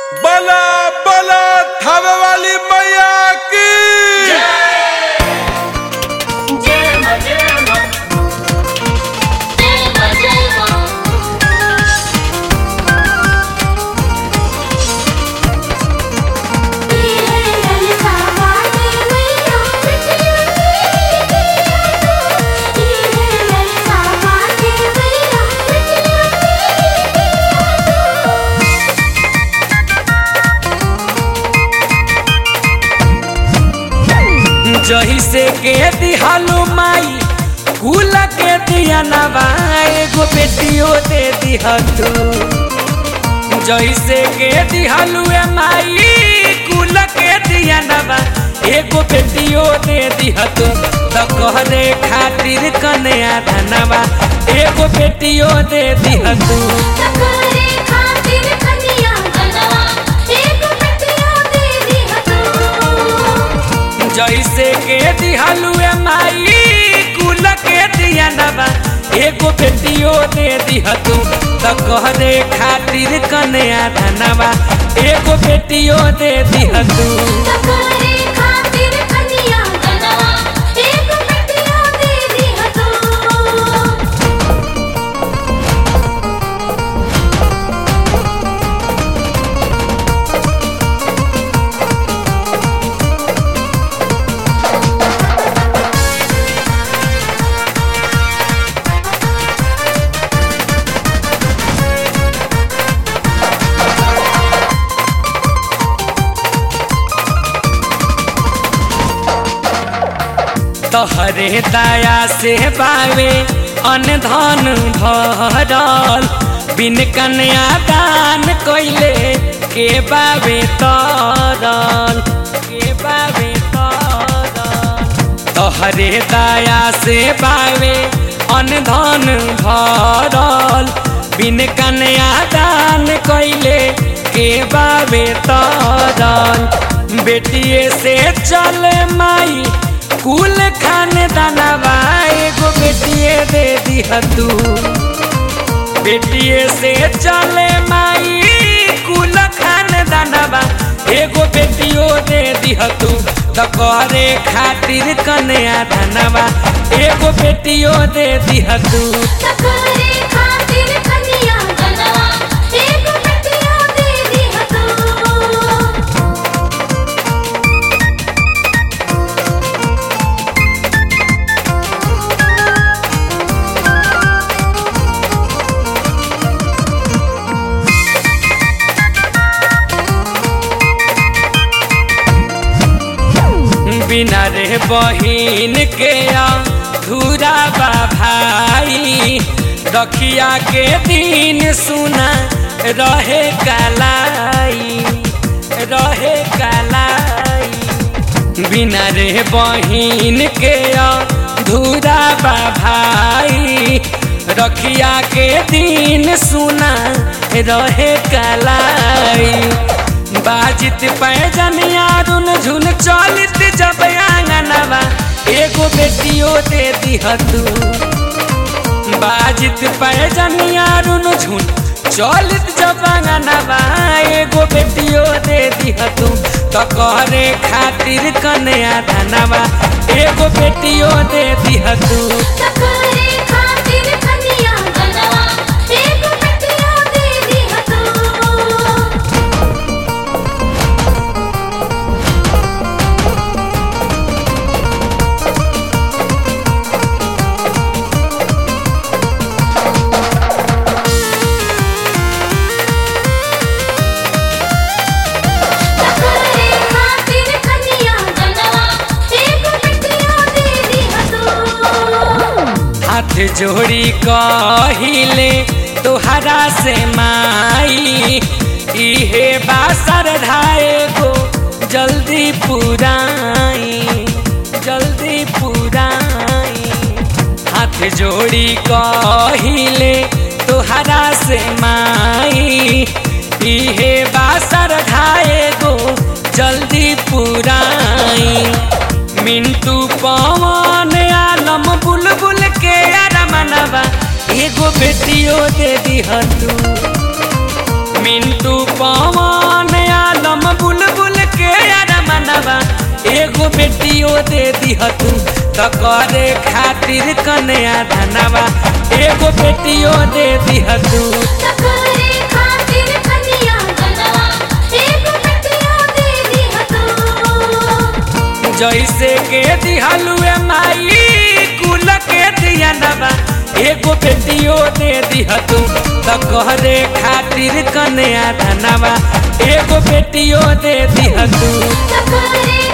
बला बला थावे वाली मैया की जय मां जय मां जय मां जय मां जही से के दिहालू माई कुल के दिया नवा एगो बेटियो दे दिहा तू जही से के दिहालू ए माई कुल के दिया नवा एगो बेटियो दे दिहा तू त कहरे खातिर कन्या धनवा एगो बेटियो दे दिहा तू जैसे के दिहालू ए माई कुल के दिया नवा एगो बेटियो दे दिहा तू त कहरे खातिर कन्या धनवा एगो बेटियो दे दिहा तू तोहरे दया से बावे अन्न धन भरल बिन कन्या दान कैले के बावे तरल के बावे तरल तोहरे दया से बावे अन्न धन भरल बिन कन्या दान कैले के बावे तरल बेटिए से चल माई कुल खाने दानवा एगो बेटिए दे दिहा तू बेटिए से चले माई कुल खाने दानवा एगो बेटियो दे दिहा तू त करे खातिर कन्या धनवा एगो बेटियो दे दिहा तू बिना रे बहिन के धूरा बा भाई रखिया के दिन सुना रहे कलाई रहे कलाई बिना रे बहिन के धूरा बा भाई रखिया के दिन सुना रहे कलाई बाजित पैजनिया रुन झुन चलित जब आंगनवा एगो बेटियो दे दिहा तू बाजित पैजनिया रुन झुन चलित जब आंगनवा एगो बेटियो दे दिहा तू त करे खातिर कन्या धनवा एगो बेटियो दे दिहा तू हाथ जोड़ी कहिले तोहरा से माई इहे बासर धाए गो जल्दी पुराई जल्दी पुराई हाथ जोड़ी कहिले तोहरा से माई इहे बासर धाए गो जल्दी पुराई मिंटू पवन आलम बुलबुल के अरमनवा एगो बेटियो दे दिहा तू मिंटू पवन एगो बेटियो दे दिह तू त करे खातिर कन्या धनवा एगो बेटियो दे दिह तू तकरे खातिर कन्या गनवा एक बेटिया दे दिह तू जैसे के दिहलुए माई कुल के दियनवा एगो बेटियो दे दिह तू त करे खातिर कन्या धनवा एगो बेटियो दे दिह तू तकरे